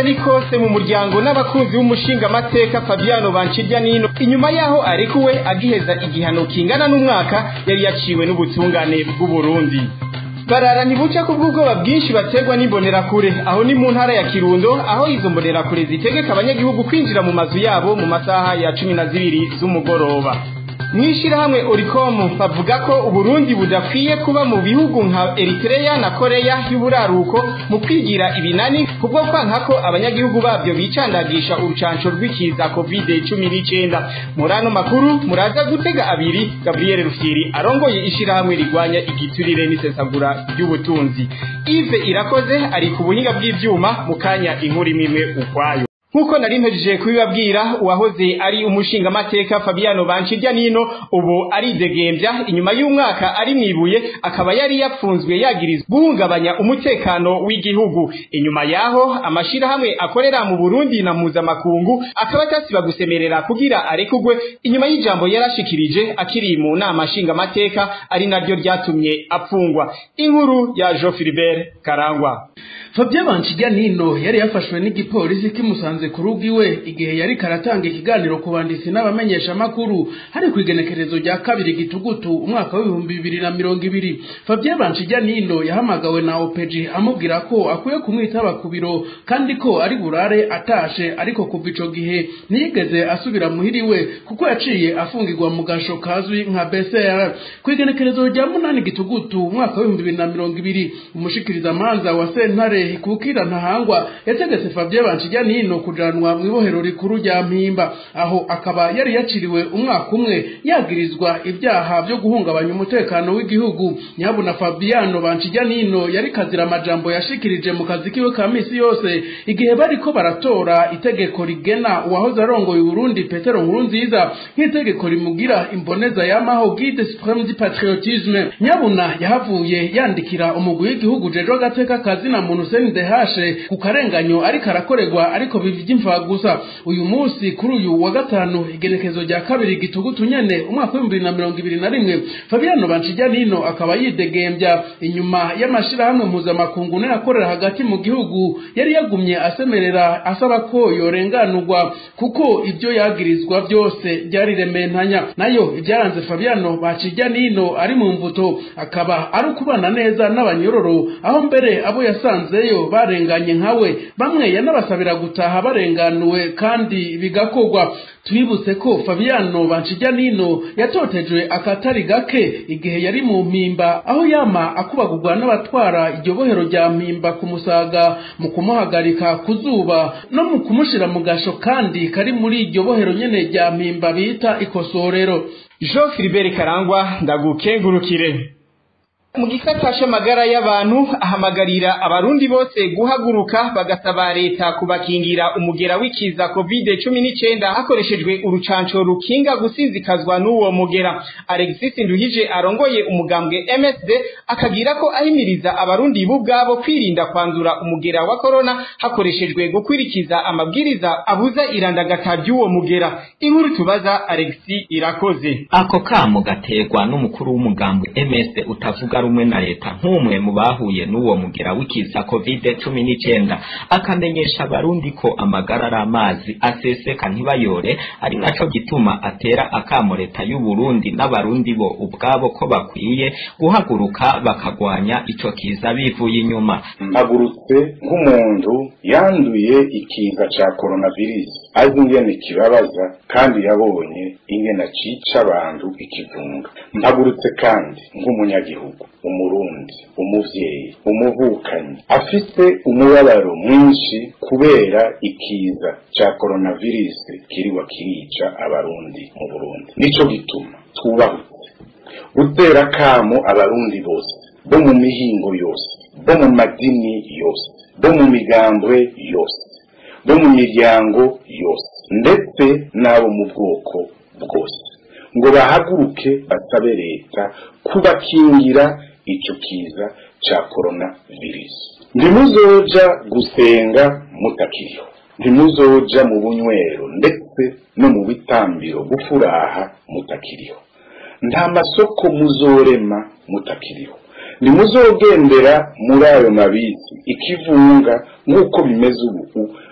ari kose mu muryango n'abakunzi b'umushingamateka Fabiano Bancijanino inyuma yaho arekuwe agiheza igihano kingana n'umwaka yari yaciwe n'ubutungane bw'u Burundi barara ntibuca ku bw'ubwoba bwinshi baterwa n'imbonerakure aho ni mu ntara ya kirundo aho izo mbonerakure zitegeka abanyagihugu kwinjira mu mazu yabo mu masaha ya cumi na zibiri z'umugoroba mw'ishirahamwe oricom bavuga ko uburundi budakwiye kuba mu bihugu nka eritrea na koreya y'uburaruko mu kwigira ibinani kubwo kwanka ko abanyagihugu babyo bicandagisha urucanco rw'ikiza covid cumi n'icenda muri ano makuru muraza gutega abiri gabriel rufyiri arongoye ishirahamwe rigwanya igiturire n'isesagura ry'ubutunzi ive irakoze ari ku buhinga bw'ivyuma mu kanya inkuru imwe ukwayo Nkuko nari mpejeje kubibabwira uwahoze ari umushingamateka Fabiano Bancirya nino ubu ari degembya inyuma y'umwaka ari mwibuye akaba yari yapfunzwe yagirizwa guhungabanya umutekano w'igihugu inyuma yaho amashirahamwe akorera mu Burundi na mpuzamakungu akaba atasiba gusemerera kugira arekugwe inyuma y'ijambo yarashikirije akiri mu nama nshingamateka ari naryo ryatumye apfungwa inkuru ya Jean Philibert Karangwa Fabien Bancirya nino yari yafashwe n'igipolisi kimusanze ku rugo iwe igihe yari karatanga ikiganiro ku banditsi n'abamenyesha makuru hari ku igenekerezo rya kabiri gitugutu umwaka w'ibihumbi bibiri na mirongo ibiri Fabien Bancirya nino yahamagawe na OPG amubwira ko akwiye kumwitaba ku biro kandi ko ari burare atashe ariko kuva ico gihe ntiyigeze asubira muhiriwe kuko yaciye afungirwa mu gasho kazwi nka BCR ku igenekerezo rya munani gitugutu umwaka w'ibihumbi bibiri na mirongo ibiri umushikirizamanza wa sentare kukira ntahangwa yategetse Fabien Bancirya nino kujanwa mu ibohero rikuru rya mpimba aho akaba yari yaciriwe umwaka umwe yagirizwa ibyaha byo guhungabanya umutekano w'igihugu nyabuna Fabiano Bancirya nino yari kazira amajambo yashikirije mu kazi kiwe ka misi yose igihe bariko baratora itegeko rigena uwahoze arongoye Burundi Petero Nkurunziza nk'itegeko rimugira imboneza yamaho guide supreme du patriotisme nyabuna yahavuye yandikira umugwi w'igihugu jejo gateka kazi na muntu CNDH ku karenganyo ariko arakorerwa ariko bivi imva gusa uyu munsi kuri uyu wa gatanu igenekezo rya kabiri gitugutu nyene umwaka w'ibihumbi bibiri na mirongo ibiri na rimwe Fabiano Bancirya nino akaba yidegembya inyuma y'amashirahamwe mpuzamakungu n'ayakorera hagati mu gihugu yari yagumye asemerera asaba ko yorenganurwa kuko ibyo yagirizwa byose byari rementanya nayo ibyaranze Fabiano Bancirya nino ari mu mvuto akaba ari ukubana neza n'abanyororo aho mbere abo yasanzeyo barenganye nkawe bamwe yanabasabira gutaha barenganuwe kandi bigakorwa twibutse ko Fabiano Bancirya nino yatotejwe akatari gake igihe yari mu mpimba aho yama akubagurwa n'abatwara iryo bohero rya mpimba kumusaga mu kumuhagarika ku zuba no mu kumushira mu gasho kandi kari muri iryo bohero nyene rya mpimba bita ikosorero Jean Philibert Karangwa ndagukengurukire mu gisata c'amagara y'abantu ahamagarira abarundi bose guhaguruka bagasaba leta kubakingira umugera w'ikiza covid cumi n'icenda hakoreshejwe urucanco rukinga gusinzikazwa n'uwo mugera alexis nduhije arongoye umugambwe msd akagira ko ahimiriza abarundi bo ubwabo kwirinda kwandura umugera wa korona hakoreshejwe gukwirikiza amabwiriza abuza irandagata ry'uwo mugera inkuru tubaza alexis irakoze ako kamo gaterwa n'umukuru w'umugambwe msd utavuga rumwe na leta nk'umwe mu bahuye n'uwo mugera w'ikiza covid cumi n'icenda akamenyesha abarundi ko amagara ari amazi aseseka ntibayore ari naco gituma atera akamo leta y'u Burundi n'abarundi bo ubwabo ko bakwiye guhaguruka bakagwanya ico kiza bivuye inyuma mpagurutse nk'umuntu yanduye ikiza ca coronavirus azi ingene kibabaza kandi yabonye ingene cica abantu ikivunga mpagurutse kandi nk'umunyagihugu umurundi umuvyeyi umuvukanyi afise umubabaro mwinshi kubera ikiza ca coronavirus kiriwa kirica abarundi mu Burundi nico gituma twubahutse gutera kamo abarundi bose bo mu mihingo yose bo mu madini yose bo mu migambwe yose bo mu miryango yose ndetse n'abo mu bwoko bwose ngo bahaguruke basabe leta kubakingira ico kiza ca coronavirus ntimuzoja gusenga mutakiriho ntimuzoja mu bunywero ndetse no mu bitambiro gufuraha mutakiriho nta masoko muzorema mutakiriho ntimuzogendera muri ayo mabizi ikivunga nk'uko bimeze ubu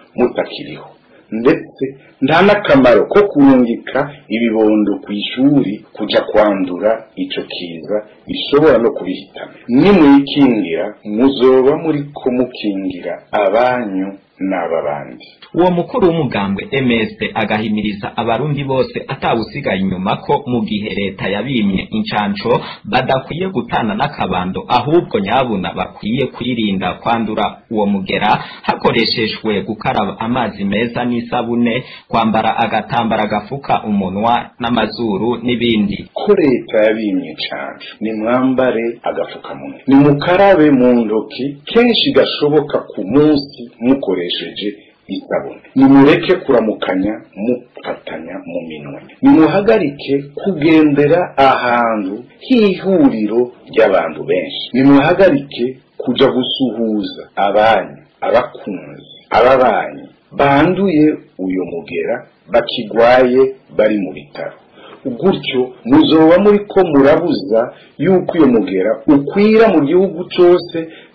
mutakiriho ndetse nta n'akamaro ko kurungika ibibondo ku ishuri kuja kwandura ico kiza bishobora no kubihitana nimwikingira muzoba muri ko mukingira abanyu n'aba bandi uwo mukuru w'umugambwe ms agahimiriza abarundi bose atawusigaye inyuma ko mu gihe leta yabimye incanco badakwiye gutana n'akabando ahubwo nyabuna bakwiye kwirinda kwandura uwo mugera hakoreshejwe gukaraba amazi meza n'isabune kwambara agatambara gafuka umunwa n'amazuru n'ibindi ko leta yabimye cane nimwambare agafukamunwa nimukarabe mu ntoki kenshi gashoboka ku munsi mukoresheje isabune nimureke kuramukanya mufatanya mu minwe nimuhagarike kugendera ahantu h'ihuriro ry'abantu benshi nimuhagarike kuja gusuhuza abanyu abakunzi ababanyi banduye uyo mugera bakigwaye bari mu bitaro gutyo muzoba muri ko murabuza yuko uyo mugera ukwira mu gihugu cyose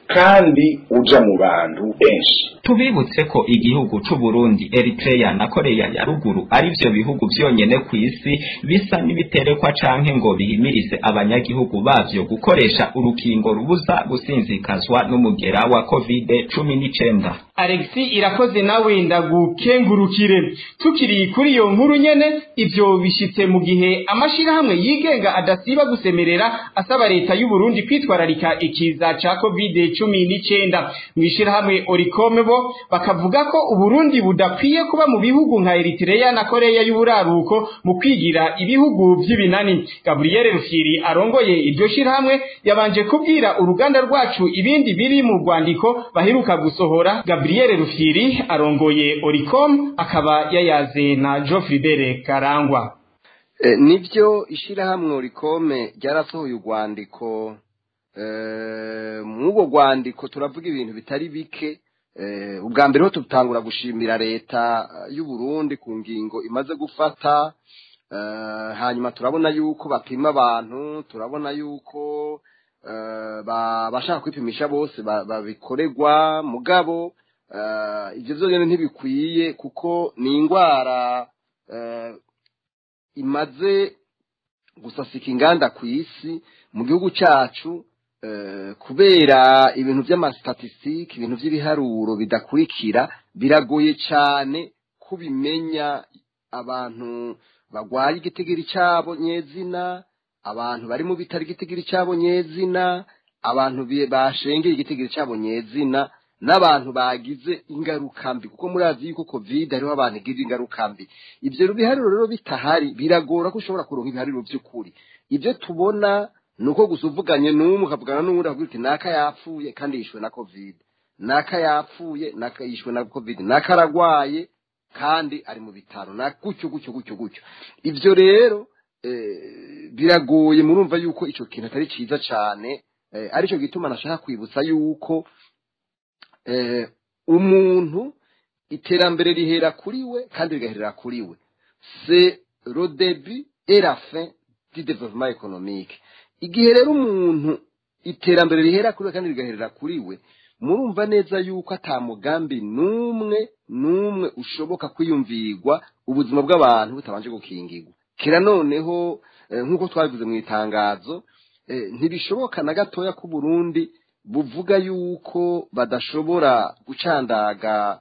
kandi uja mu bantu benshi tubibutse ko igihugu c'u Burundi Eritrea na Korea ya ruguru ari vyo bihugu vyonyene ku isi bisa n'ibiterekwa canke ngo bihimirize abanyagihugu bavyo gukoresha urukingo rubuza gusinzikazwa n'umugera wa covid cumi n'icenda Alexi irakoze nawe ndagukengurukire tukiri kuri iyo nkuru nyene ivyo bishitse mu gihe amashirahamwe yigenga adasiba gusemerera asaba leta y'u Burundi kwitwararika ikiza ca covid cumi n'icenda mw'ishirahamwe Oricome bo bakavuga ko Uburundi budakwiye kuba mu bihugu nka Eritrea na Korea y'uburaruko mu kwigira ibihugu vy'ibinani Gabriel Rufyiri arongoye iryo shirahamwe yabanje kubwira uruganda rwacu ibindi biri mu rwandiko baheruka gusohora Gabriel Rufyiri arongoye Oricom akaba yayaze na Geoffrey Bere Karangwa e, nivyo ishirahamwe Oricome ryarasohoye urwandiko e, mw'ubwo rwandiko turavuga ibintu bitari bike ubwa mbere ho tutangura gushimira leta y'u Burundi ku ngingo imaze gufata hanyuma turabona yuko bapima abantu turabona yuko bashaka kwipimisha bose babikorerwa mugabo ibyo byonyine ntibikwiye kuko ni indwara imaze gusasika inganda ku isi mu gihugu cyacu kubera ibintu by'amasitatisitike ibintu by'ibiharuro bidakurikira biragoye cyane kubimenya abantu barwaye igitigiri cyabo nyezina abantu bari mu bitaro igitigiri cyabo nyezina abantu bashengeye igitigiri cyabo nyezina n'abantu bagize ingaruka mbi kuko murazi yuko covid hariho abantu igira ingaruka mbi ibyo biharuro rero bitahari biragora ko ushobora kuronka ibiharuro by'ukuri ibyo tubona ni uko gusa uvuganye n'umwe ukavugana n'uwundi akavuga uti naka yapfuye kandi yishwe na covid naka yapfuye naka yishwe na covid naka aragwaye kandi ari mu bitaro na gutyo gutyo gutyo gutyo ibyo rero biragoye murumva yuko icyo kintu atari cyiza cyane aricyo gituma nashaka kwibutsa yuko umuntu iterambere rihera kuri we kandi rigaherera kuri we se rodebi erafe di development economique igihe rero umuntu iterambere rihera kuri we kandi rigaherera kuri we murumva neza yuko ata mugambi n'umwe n'umwe ushoboka kwiyumvirwa ubuzima bw'abantu butabanje gukingirwa kera noneho nk'uko twabivuze mu itangazo ntibishoboka na gatoya ko Burundi buvuga yuko badashobora gucandaga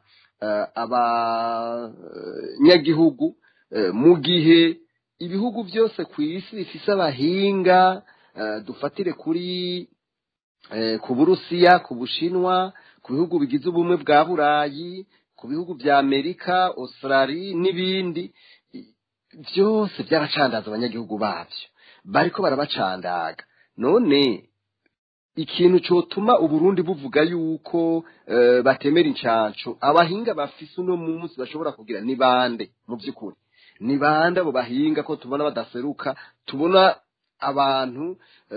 abanyagihugu mu gihe ibihugu byose ku isi bifise abahinga dufatire kuri ku burusiya ku bushinwa ku bihugu bigize ubumwe bwa burayi ku bihugu bya amerika australia n'ibindi byose byaracandaza abanyagihugu babyo bariko barabacandaga none ikintu cyotuma uburundi buvuga yuko batemera incanco abahinga bafise uno munsi bashobora kugira ni bande mu by'ukuri ni bande abo bahinga ko tubona badaseruka tubona abantu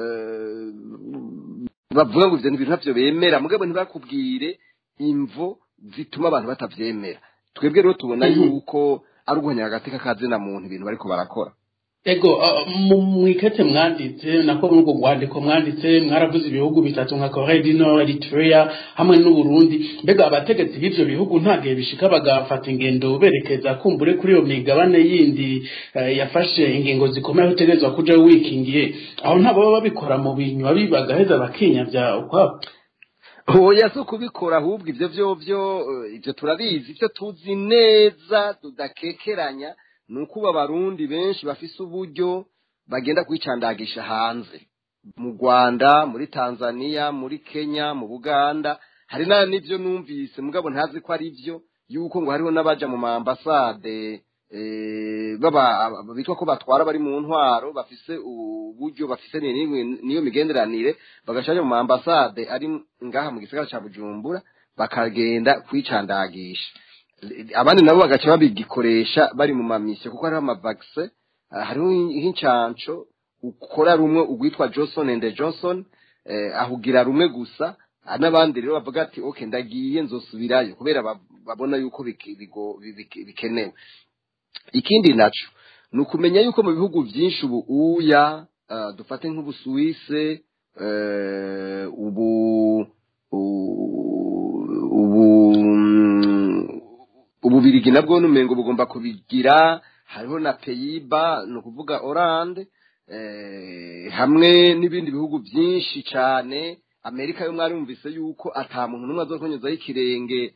bavuga ngo ibyo bintu ntabyo bemera mugabo ntibakubwire imvo zituma abantu batabyemera twebwe rero tubona yuko ari uguhanya agateka ka zina muntu ibintu bariko barakora ego mwikete mwanditse nako muri ubwo rwandiko mwanditse mwaravuze ibihugu bitatu nka Korea du Nord Eritrea hamwe n'Uburundi mbega abategetsi b'ivyo bihugu nta gihe bishika bagafata ingendo berekeza kumbure kuri iyo migabane yindi yafashe ingingo zikomeye utegerezwa kuja wikingiye aho nta baba babikora mu binywa bibagaheza bakinyavya ukwabo oya si ukubikora ahubwo ibyo byo byo ibyo turabizi ibyo tuzi neza tudakekeranya ni uko ubu abarundi benshi bafise uburyo bagenda kwicandagisha hanze mu rwanda muri tanzania muri kenya mu buganda hari n'ibyo numvise mugabo ntazi ko ari byo yuko ngo hariho n'abaja mu maambasade bitwa ko batwara bari mu ntwaro bafise uburyo bafise niyo migenderanire bagacaja mu maambasade ari ngaha mu gisagara ca bujumbura bakagenda kwicandagisha abandi nabo bagaca babigikoresha bari mu mamisiyo kuko hariho amavakise hariho nk'incanco ukora rumwe ugwitwa johnson and johnson ahugira rumwe gusa n'abandi rero bavuga ati ok ndagiye nzosubirayo kubera babona yuko bikenewe ikindi naco ni ukumenya yuko mu bihugu byinshi ubu uya dufate nk'ubusuwise ubu ubu ububirigi nabwo n'umengo bugomba kubigira hariho na peyiba ni ukuvuga oranje hamwe n'ibindi bihugu byinshi cyane amerika yo mwarumvise yuko ata muntu n'umwe azokonyuzaho ikirenge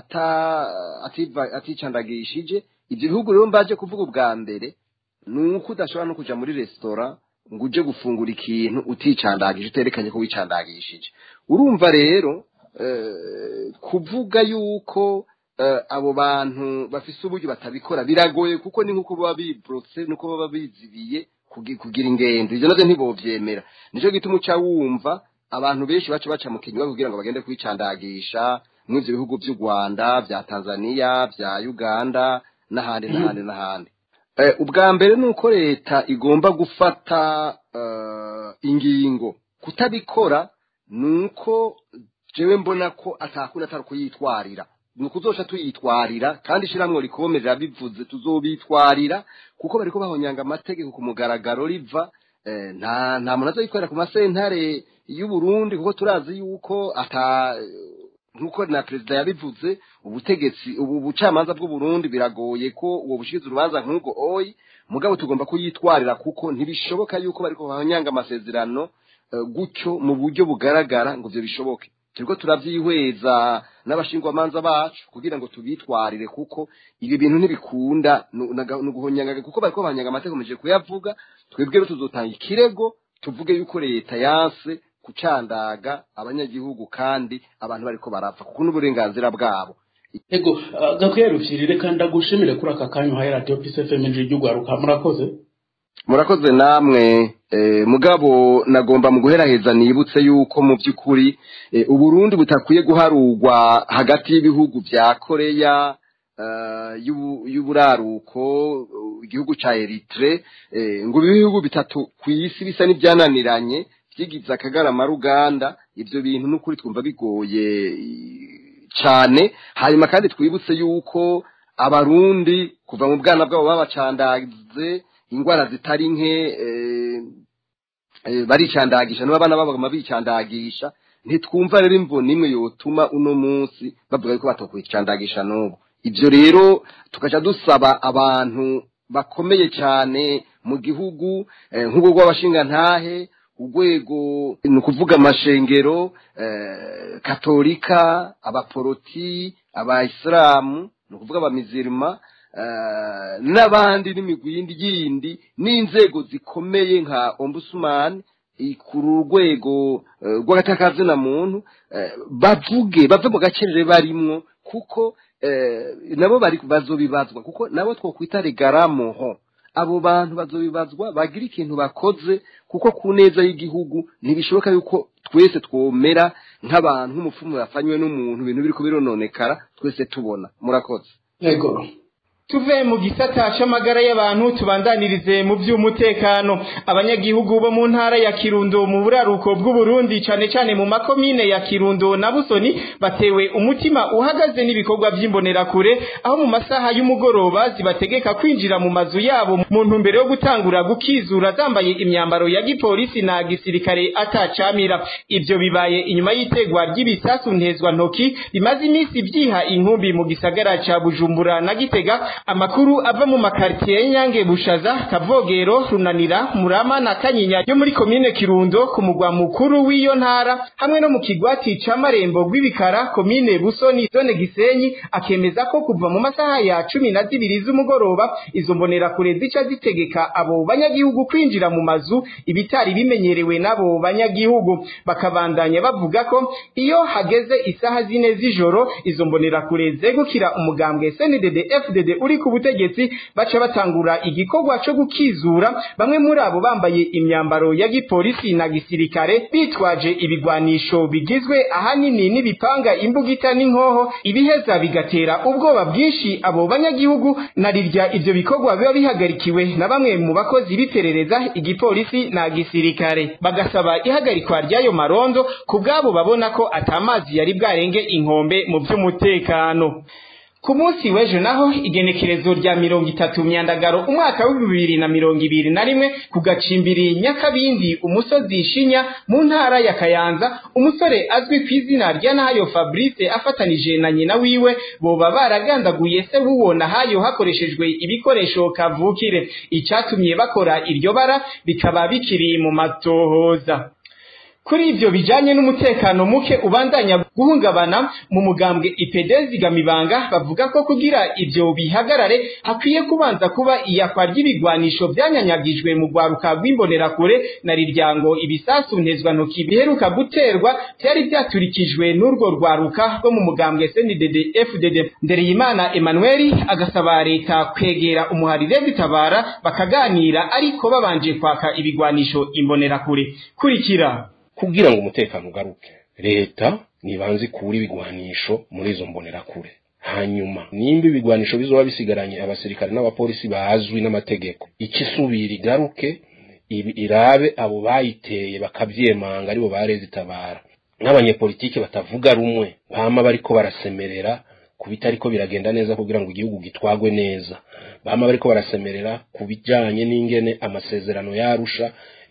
aticandagishije ibyo bihugu rero mbaje kuvuga ubwa mbere ni uko udashobora no kujya muri resitora ngo uje gufungura ikintu uticandagije uterekanye ko wicandagishije urumva rero kuvuga yuko abo bantu bafise uburyo batabikora biragoye kuko ni nk'uko baba biborotse nuko baba bizibiye kugira ingendo ibyo nabyo ntibobyemera nicyo gituma uca wumva abantu benshi baca baca mu kinywa kugira ngo bagende kwicandagisha muri ibyo bihugu by'u rwanda bya tanzania bya uganda n'ahandi n'ahandi n'ahandi ubwa mbere ni uko leta igomba gufata ingingo kutabikora ni uko jewe mbona ko atakunda atari kuyitwarira ni ukuzoca tuyitwarira kandi ishyirahamwe rikomerera bivuze tuzobitwarira kuko bariko bahonyanga amategeko ku mugaragaro riva nta nta muntu azoyikorera ku masentare y'uburundi kuko turazi yuko ata nk'uko na perezida yabivuze ubutegetsi ubu bucamanza bw'uburundi biragoye ko uwo bushikiza urubanza nk'ubwo oyi mugabo tugomba kuyitwarira kuko ntibishoboka yuko bariko bahonyanga amasezerano gutyo mu buryo bugaragara ngo ibyo bishoboke turiko turavyihweza n'abashingwamanza bacu kugira ngo tubitwarire kuko ibi bintu ntibikunda ni uguhonyanga kuko bariko bahonyanga amategeko meje kuyavuga twebwe rero tuzotanga ikirego tuvuge yuko leta yanse kucandaga abanyagihugu kandi abantu bariko barapfa kuko n'uburenganzira bwabo ego gakwiye rufyirire kandi agushimire kuri aka kanya uhaye radiyo pisi fm ry'ugwaruka murakoze murakoze namwe mugabo nagomba mu guheraheza nibutse yuko mu by'ukuri uburundi butakwiye guharurwa hagati y'ibihugu bya koreya y'uburaruko igihugu cya eritire ngo ibihugu bitatu ku isi bisa n'ibyananiranye byigize akagarama ruganda ibyo bintu n'ukuri twumva bigoye cyane hanyuma kandi twibutse yuko abarundi kuva mu bwana bwabo babacandaze indwara zitari nke baricandagisha n'abana babo bicandagisha ntitwumva rero imvo n'imwe yotuma uno munsi bavuga yuko batokwicandagisha n'ubu ibyo rero tukaca dusaba abantu bakomeye cyane mu gihugu nk'ubwo rw'abashingantahe urwego ni ukuvuga amashengero katolika abaporoti abayisilamu ni ukuvuga abamizirima n'abandi n'imigwi yindi yindi n'inzego zikomeye nka ombusumani ku rwego rw'agatakazina muntu bavuge bave mu gacerere barimwo kuko nabo bari bazobibazwa kuko nabo twokwita regaramoho abo bantu bazobibazwa bagira ikintu bakoze kuko ku neza y'igihugu ntibishoboka yuko twese twomera nk'abantu nk'umupfumu yafanywe n'umuntu ibintu biri kubirononekara twese tubona murakoze yego tuve mu gisata c'amagara y'abantu tubandanirize mu vy'umutekano abanyagihugu bo mu ntara ya Kirundo mu buraruko bw'Uburundi cane cane mu makomine ya Kirundo na Busoni batewe umutima uhagaze n'ibikorwa vy'imbonerakure aho mu masaha y'umugoroba zibategeka kwinjira mu mazu yabo mu ntumbero yo gutangura gukizura zambaye imyambaro ya gipolisi na gisirikare atacamira ivyo bibaye inyuma y'itegwa ry'ibisasu ntezwa ntoki rimaze iminsi vyiha inkumbi mu gisagara ca Bujumbura na Gitega amakuru ava mu makartier Nyange Bushaza Kavogero Runanira Murama na Kanyinya yo muri komine Kirundo ku mugwa mukuru w'iyo ntara hamwe no mu kigwati ca Marembo gw'ibikara komine Busoni zone Gisenyi akemeza ko kuva mu masaha ya cumi na zibiri z'umugoroba izo mbonera kure zica zitegeka abo banyagihugu kwinjira mu mazu ibitari bimenyerewe n'abo banyagihugu bakabandanya bavuga ko iyo hageze isaha zine z'ijoro izo mbonera kure zegukira umugambwe CNDD FDD uri ku butegetsi baca batangura igikorwa co gukizura bamwe muri abo bambaye imyambaro ya gipolisi na gisirikare bitwaje ibigwanisho bigizwe ahanini n'ibipanga imbugita n'inkoho ibiheza bigatera ubwoba bwinshi abo banyagihugu narirya ivyo bikorwa biba bihagarikiwe na bamwe mu bakozi b'iperereza igipolisi na gisirikare bagasaba ihagarikwa ry'ayo marondo ku bwabo babona ko atamazi yari bwarenge inkombe mu vy'umutekano ku munsi w'ejo naho igenekerezo rya mirongo itatu myandagaro umwaka w'ibihumbi bibiri na mirongo ibiri na rimwe ku gacimbiri nyakabindi umusozi shinya mu ntara ya kayanza umusore azwi ku izina rya nahayo fabrice afatanije na nyina wiwe boba baragandaguye se w'uwo nahayo hakoreshejwe ibikoresho kavukire icatumye bakora iryo bara bikaba bikiri mu matohoza kuri ivyo bijanye n'umutekano muke ubandanya guhungabana mu mugambwe ipedezi gamibanga bavuga ko kugira ivyo bihagarare hakwiye kubanza kuba iyakwa ry'ibigwanisho vyanyanyagijwe mu rwaruka rw'imbonerakure na riryango ibisasu ntezwa ntoki biheruka guterwa vyari vyaturikijwe n'urwo rwaruka rwo mu mugambwe CNDD FDD Ndereyimana Emmanuel agasaba leta kwegera umuharire bitabara bakaganira ariko babanje kwaka ibigwanisho imbonerakure kurikira kugira ngo umutekano ugaruke leta nibanze ikura ibigwanisho muri izo mbonerakure hanyuma nimba ibigwanisho bizoba bisigaranye abasirikare n'abapolisi bazwi n'amategeko ikisubira igaruke ibi irabe abo bayiteye bakavyemanga aribo bareze itabara n'abanyepolitike batavuga rumwe bama bariko barasemerera ku bitariko biragenda neza kugira ngo igihugu gitwagwe neza bama bariko barasemerera ku bijanye n'ingene amasezerano yarusha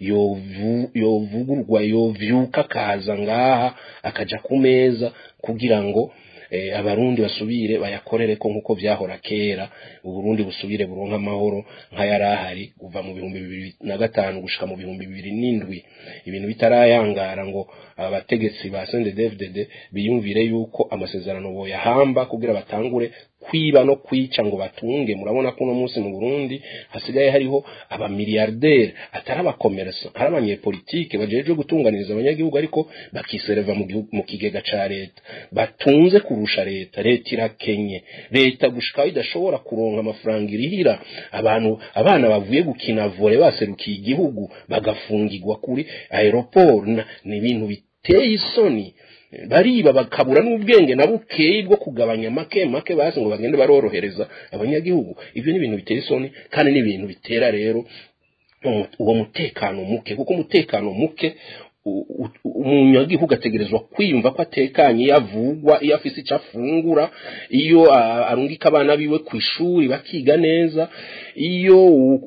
yovugurwa yovyuka akaza ngaha akaja ku meza kugira ngo abarundi basubire bayakorere ko nk'uko vyahora kera uburundi busubire buronka amahoro nk'ayarahari kuva mu bihumbi bibiri na gatanu gushika mu bihumbi bibiri n'indwi ibintu bitarayangara ngo abategetsi ba CNDD-FDD biyumvire yuko amasezerano boyahamba kugira batangure kwiba no kwica ngo batunge murabona ko uno munsi mu Burundi hasigaye hariho abamiliyarderi atari abakomersa hari abanyepolitike bajejwe gutunganiriza abanyagihugu ariko bakisereva mu, mu kigega ca leta batunze kurusha leta leta irakenye leta gushika idashobora kuronka amafaranga irihira abantu abana bavuye gukina vole baserukiye igihugu bagafungirwa kuri aeroport ni ibintu biteye isoni bariba bakabura n'ubwenge na bukeyi bwo kugabanya make make basi ngo bagende barorohereza abanyagihugu ibyo ni ibintu bitera isoni kandi ni ibintu bitera rero uwo mutekano muke kuko umutekano muke umunyagihugu ategerezwa kwiyumva ko atekanye iyo avugwa iyo afise icyo afungura iyo arungika abana biwe ku ishuri bakiga neza iyo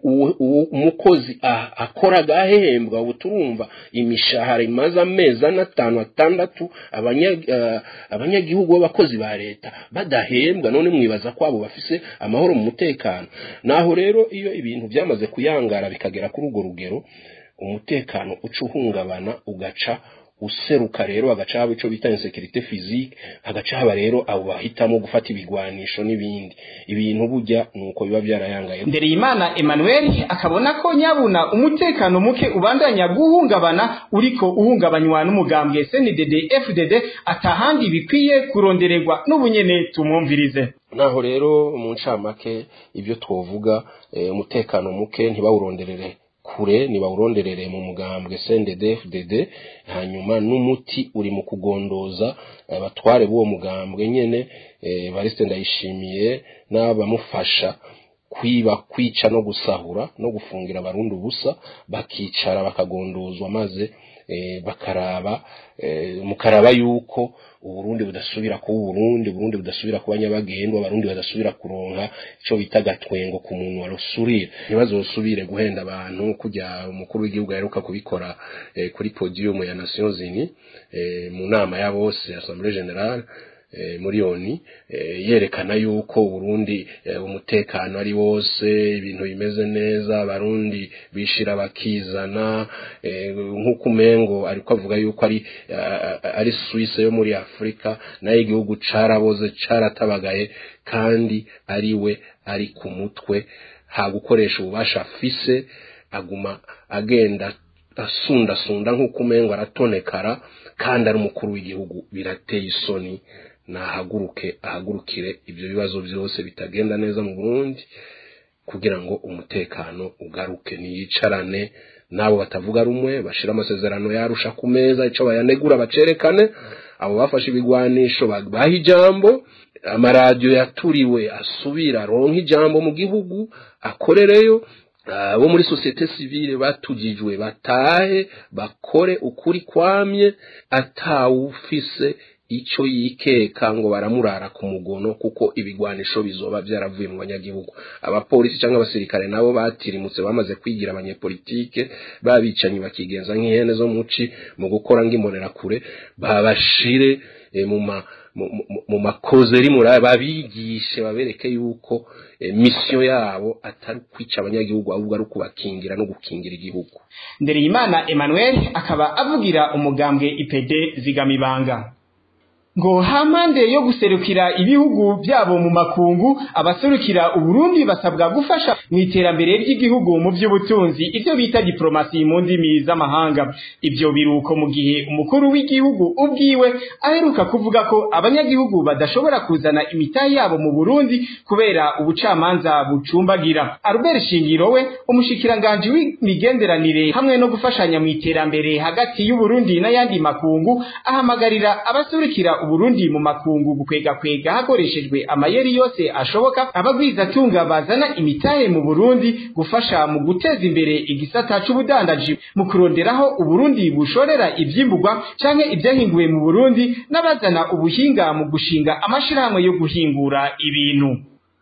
umukozi akora agahembwa ubu turumva imishahara imaze amezi ane atanu atandatu abanyagihugu b'abakozi ba leta badahembwa none mwibaza ko abo bafise amahoro mu mutekano naho rero iyo ibintu byamaze kuyangara bikagera kuri urwo rugero umutekano uca uhungabana ugaca useruka rero hagaca haba ico bita insécurité physique hagaca haba rero abo bahitamo gufata ibigwanisho n'ibindi ibintu burya nuko biba byarayangaye Ndereyimana Emmanuel akabona ko nyabuna umutekano muke ubandanya guhungabana uriko uhungabanywa n'umugambwe CNDD FDD atahandi bikwiye kurondererwa n'ubunyene tumwumvirize naho rero mu ncamake ibyo twovuga umutekano muke ntibawuronderere ku kure nibawuronderere mu mugambwe CNDD-FDD hanyuma n'umuti uri mu kugondoza abatware b'uwo mugambwe nyene eh, Evariste Ndayishimiye n'abamufasha kwiba kwica no gusahura no gufungira abarundi ubusa bakicara bakagondozwa maze eh, bakaraba eh, mukaraba yuko uburundi budasubira kuba uburundi uburundi budasubira kuba nyabagendwa abarundi badasubira kuronka ico bita gatwengo ku muntu warusurira ntibazosubire guhenda abantu kujya umukuru w'igihugu yaheruka kubikora eh, kuri podium ya Nations Unies eh, mu nama ya bose Assemblée Générale eh, muri oni eh, yerekana yuko Burundi eh, umutekano ari wose ibintu bimeze neza abarundi bishira bakizana eh, nk'uko umengo ariko avuga yuko ari uh, ari Suisse yo muri Afrika nayo igihugu caraboze caratabagaye kandi ari we ari ku mutwe ha gukoresha ububasha afise aguma agenda asundasunda nk'uko umengo aratonekara kandi ari umukuru w'igihugu birateye isoni nahaguruke ahagurukire ibyo bibazo byose bitagenda neza mu Burundi kugira ngo umutekano ugaruke niyicarane nabo batavuga rumwe bashira amasezerano yarusha ku meza ico bayanegura bacerekane abo bafashe ibigwanisho baha ijambo amaradiyo yaturiwe asubira aronka ijambo mu gihugu akorereyo abo muri sosiyete sivile batugijwe batahe bakore ukuri kwamye atawufise ico yikeka ngo baramurara ku mugono kuko ibigwanisho bizoba byaravuye mu banyagihugu abapolisi cyangwa abasirikare nabo batirimutse bamaze kwigira abanyepolitike babicanyi bakigenza nk'ihene zo muci mu gukora ng'imbonera kure babashire e, mu ma mu makozeri muri babigishe babereke yuko e, mission yabo atari kwica abanyagihugu ahubwo ari kubakingira no gukingira igihugu Ndereyimana Emmanuel akaba avugira umugambwe IPD zigamibanga ngo hampande yo guserukira ibihugu byabo mu makungu abaserukira uburundi basabwa gufasha mu iterambere ry'igihugu mu by'ubutunzi ibyo bita diplomasi mu ndimi z'amahanga ibyo biruko mu gihe umukuru w'igihugu ubwiwe aheruka kuvuga ko abanyagihugu badashobora kuzana imitahe yabo mu burundi kubera ubucamanza bucumbagira Albert Shingiro we umushikiranganje w'imigenderanire hamwe no gufashanya mu iterambere hagati y'uburundi n'ayandi makungu ahamagarira abaserukira uburundi mu makungu gukwega kwega hakoreshejwe amayeri yose ashoboka abagwiza tunga bazana imitahe mu Burundi gufasha mu guteza imbere igisata c'ubudandaji mu kuronderaho uburundi bushorera ivyimburwa canke ibyahinguwe mu Burundi n'abazana ubuhinga mu gushinga amashirahamwe yo guhingura ibintu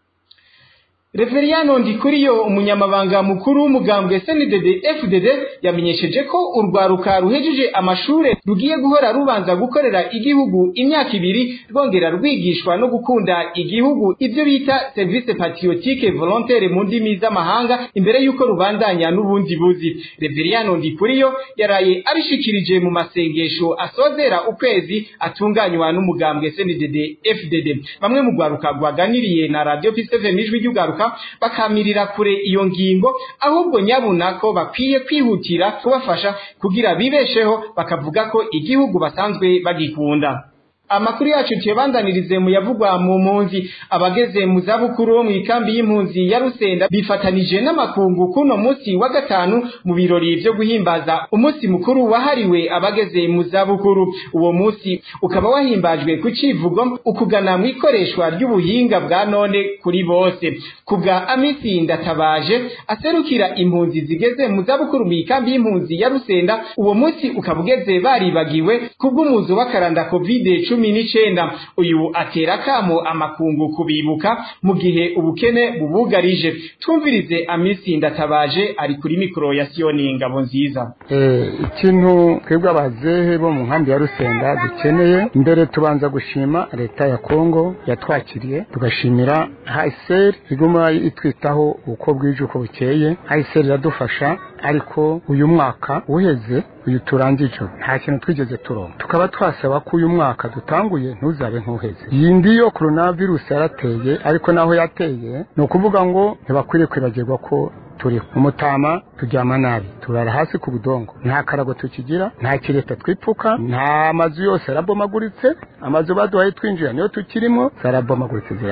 Reveriyano Ndikuriyo umunyamabanga mukuru w'umugambwe SNDD FDD yamenyesheje ko urwaruka ruhejeje amashure rugiye guhora rubanza gukorera igihugu imyaka ibiri rwongera rwigishwa no gukunda igihugu ibyo bita service patriotique volontaire mu ndimi z'amahanga imbere y'uko rubandanya n'ubundi buzi Reveriyano Ndikuriyo yaraye abishikirije mu masengesho asozera ukwezi atunganywa n'umugambwe SNDD FDD bamwe mu rwaruka rwaganiriye na Radio P7 n'ijwi ry'ugaruka bakamirira kure iyo ngingo ahubwo nyabuna ko bakwiye kwihutira kubafasha kugira bibesheho bakavuga ko igihugu basanzwe bagikunda amakuru yacu tuyabandanirize mu yavugwa mu mpunzi abageze mu zabukuru bo mu ikambi y'impunzi ya Rusenda bifatanije n'amakungu kuno munsi wa gatanu mu birori byo guhimbaza umunsi mukuru wahariwe abageze mu zabukuru uwo munsi ukaba wahimbajwe ku civugo ukugana mu ikoreshwa ry'ubuhinga bwa none kuri bose kubwa amisi ndatabaje aserukira impunzi zigeze mu zabukuru mu ikambi y'impunzi ya Rusenda uwo munsi ukaba ugeze baribagiwe kubw'umuzo w'akaranda covid cumi n'icenda uyu atera kamo amakungu kubibuka mu gihe ubukene bubugarije twumvirize amisi ndatabaje ari kuri mikoro ya siyoni ngabo nziza ikintu twebwe abazehe bo mu nkambi ya rusenda dukeneye mbere tubanza gushima leta ya kongo yatwakiriye tugashimira hayiseri iguma itwitaho uko bwije uko bukeye hayiseri iradufasha ariko uyu mwaka uheze uyu turangije nta kintu twigeze turonka tukaba twasaba ko uyu mwaka dutanguye ntuzabe nk'uheze iyi ndi yo coronavirus yarateye ariko naho yateye ni ukuvuga ngo ntibakwiriye kwibagirwa ko turi umutama turyama nabi turara hasi ku budongo nta karago tukigira nta kireta twipfuka nta mazu yose arabomaguritse amazu baduhaye twinjira niyo tukirimo zarabomaguritse zirahera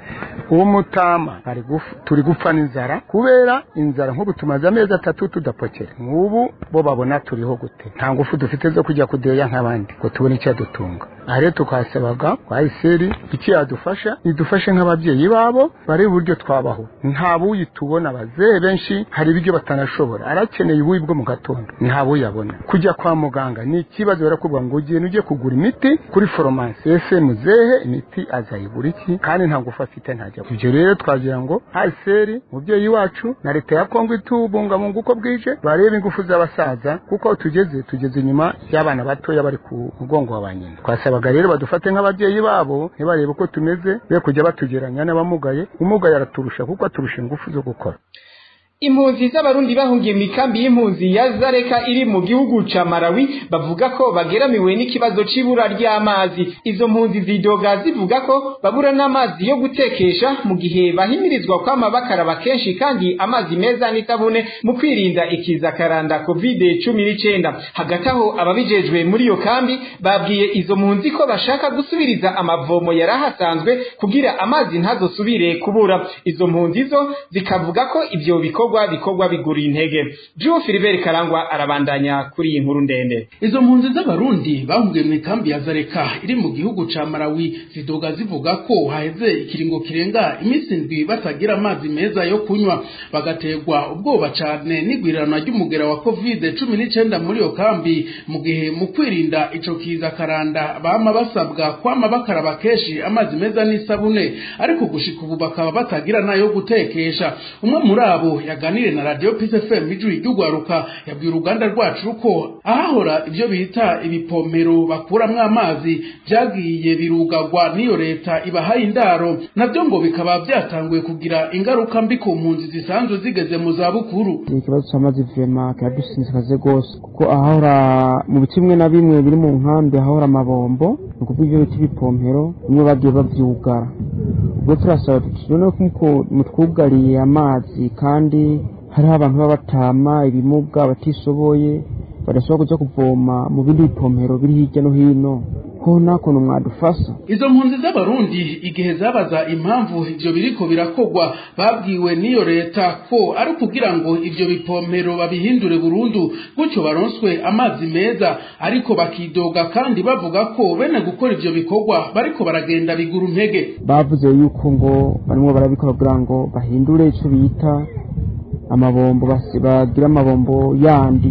uwo mutama bari gupfa turi gupfa n'inzara kubera inzara nk'ubu tumaze amezi atatu tudapokera nk'ubu bo babona turiho gute nta ngufu dufite zo kujya kudeya nk'abandi ngo tubone icyadutunga aha rero tukasabaga kwa iseri iki yadufasha idufashe nk'ababyeyi babo barebe uburyo twabaho nta buyi tubona abazee benshi hari ibiryo batanashobora arakeneye ubuyi bwo mu gatondo nta buyabona kujya kwa muganga ni ikibazo barakubwira ngo ugende ujye kugura imiti kuri foromasi ese muzehe imiti azayigura iki kandi nta ngufu afite ntajya ibyo rero twagira ngo haseri mubyeyi wacu na leta ya kongo itubungabunga uko bwije barebe ingufu z'abasaza kuko aho tugeze tugeze inyuma y'abana batoya bari ku mugongo wa ba nyina twasabaga rero badufate nk'ababyeyi babo ntibarebe uko tumeze be kujya batugeranya n'abamugaye umugaye araturusha kuko aturusha ingufu zo gukora impunzi z'abarundi bahungiye mu ikambi y'impunzi ya zareka iri mu gihugu ca Malawi bavuga ko bageramiwe n'ikibazo c'ibura ry'amazi izo mpunzi zidoga zivuga ko babura n'amazi yo gutekesha mu gihe bahimirizwa kwama bakaraba kenshi kandi amazi meza n'isabune mu kwirinda ikiza karanda covid cumi n'icenda hagati aho ababijejwe muri iyo kambi babwiye izo mpunzi ko bashaka gusubiriza amavomo yari ahasanzwe kugira amazi ntazosubire kubura izo mpunzi zo zikavuga ko ivyo biko bikorwa bikorwa bigura intege Jean Philibert Karangwa arabandanya kuri iyi nkuru ndende izo mpunzi z'abarundi bahungiye mu ikambi ya Zareka iri mu gihugu ca Malawi zidoga zivuga ko haheze ikiringo kirenga iminsi indwi batagira amazi meza yo kunywa bagaterwa ubwoba cane n'igwirirana ry'umugera wa covid cumi n'icenda muri iyo kambi mu gihe mu kwirinda ico kiza karanda bama basabwa kwama bakaraba kenshi amazi meza n'isabune ariko gushika ubu bakaba batagira nayo gutekesha umwe muri abo yaganire na radio Peace FM ijwi ry'ugwaruka yabwiye uruganda rwacu ko ahahora ibyo bita ibipomero bakuramwo amazi byagiye birugagwa n'iyo leta ibahaye indaro nabyo ngo bikaba byatanguye kugira ingaruka mbi ku mpunzi zisanzwe zigeze mu za bukuru ikibazo cy'amazi vema kiradusinzikaze rwose kuko ahahora mu bice bimwe na bimwe biri mu nkambi ahahora amabombo ni ukuvuga ibyo bita ibipompero bimwe bagiye babyugara ubwo turasaba noneho ko mutwugariye amazi kandi hariho abantu baba batama ibimuga batishoboye badashobora kujya kuvoma mu bindi bipompero biri hirya no hino ko nta kuntu mwadufasha izo mpunzi z'abarundi igihe zabaza impamvu ivyo biriko birakogwa babwiwe n'iyo leta ko ari kugira ngo ivyo bipompero babihindure burundu gutyo baronswe amazi meza ariko bakidoga kandi bavuga ko bene gukora ivyo bikorwa bariko baragenda bigura intege bavuze yuko ngo barimo barabikora kugira ngo bahindure ico bita amabombo bagira amabombo yandi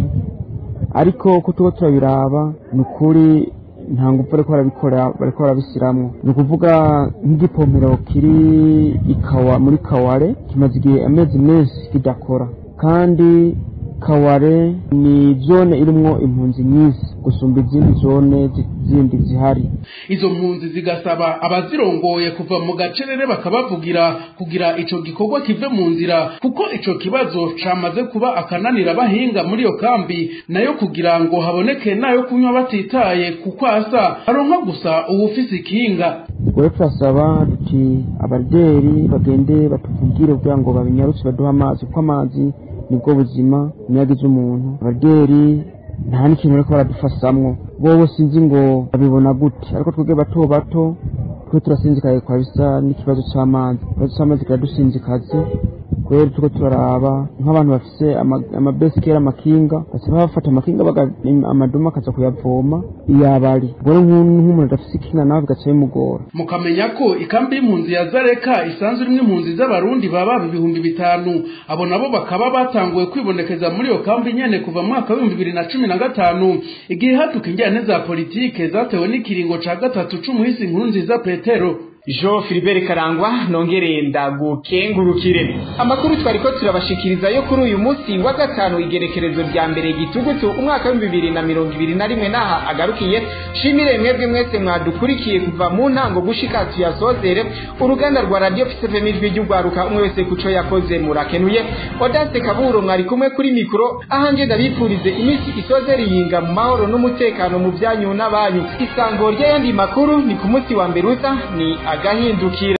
ariko ko tuba turabiraba ni ukuri nta ngufu bariko barabikora bariko barabisiramwo ni ukuvuga nk'igipompero kiri ikawa muri kaware kimaze igihe amezi menshi kidakora kandi kaware ni zone irimwo impunzi nyinshi gusumba izindi zone zindi zihari izo mpunzi zigasaba abazirongoye kuva mu gacerere bakabavugira kugira ico gikorwa kive mu nzira kuko ico kibazo camaze kuba akananira bahinga muri iyo kambi nayo kugira ngo haboneke nayo kunywa batitaye kuko asa aronka gusa uwufise ikinga ubwo turasaba duti abaderi bagende batuvugire kugira ngo babinyarutse baduhe amazi kuko amazi nibwo buzima niyagize umuntu abaderi nta n'ikintu bariko baradufashamwo bobo sinzi ngo babibona gute ariko twebwe bato bato twe turasinzikaye kwa bisa n'ikibazo c'amazi ikibazo c'amazi kiradusinzikaze kweri tuko turaraba nk'abantu bafise amabesikera amakinga baca bafata amakinga amaduma akaza kuyavoma iyabari ubwo nk'umuntu adafise ikinga nawe bigaca bimugora mukamenya ko ikambi y'impunzi ya zareka isanzwe irimwo impunzi z'abarundi baba ibihumbi bitanu abo nabo bakaba batanguye kwibonekeza muri iyo kambi nyene kuva mu mwaka w'ibihumbi bibiri na cumi na gatanu igihe haduka injyane za politike zatewe n'ikiringo ca gatatu c'umuhisi inkuru nziza petero Jean Philibert Karangwa nongere ndagukengurukire amakuru twariko turabashikiriza yo kuri uyu munsi wa gatanu igerekerezo rya mbere gitugutu umwaka wa bibiri na mirongo ibiri na rimwe naha agarukiye shimire mwebwe mwese mwadukurikiye kuva mu ntango gushika tuyasozere uruganda rwa radio FM ijwi ry'ugwaruka umwe wese kuco yakoze murakenuye Odase Kaburo mwari kumwe kuri mikro ahanje ndabipfurize iminsi isozere yinga mu mahoro n'umutekano mu byanyu n'abanyu isango ry'ayandi makuru ni ku munsi wa mberuza ni agahindukira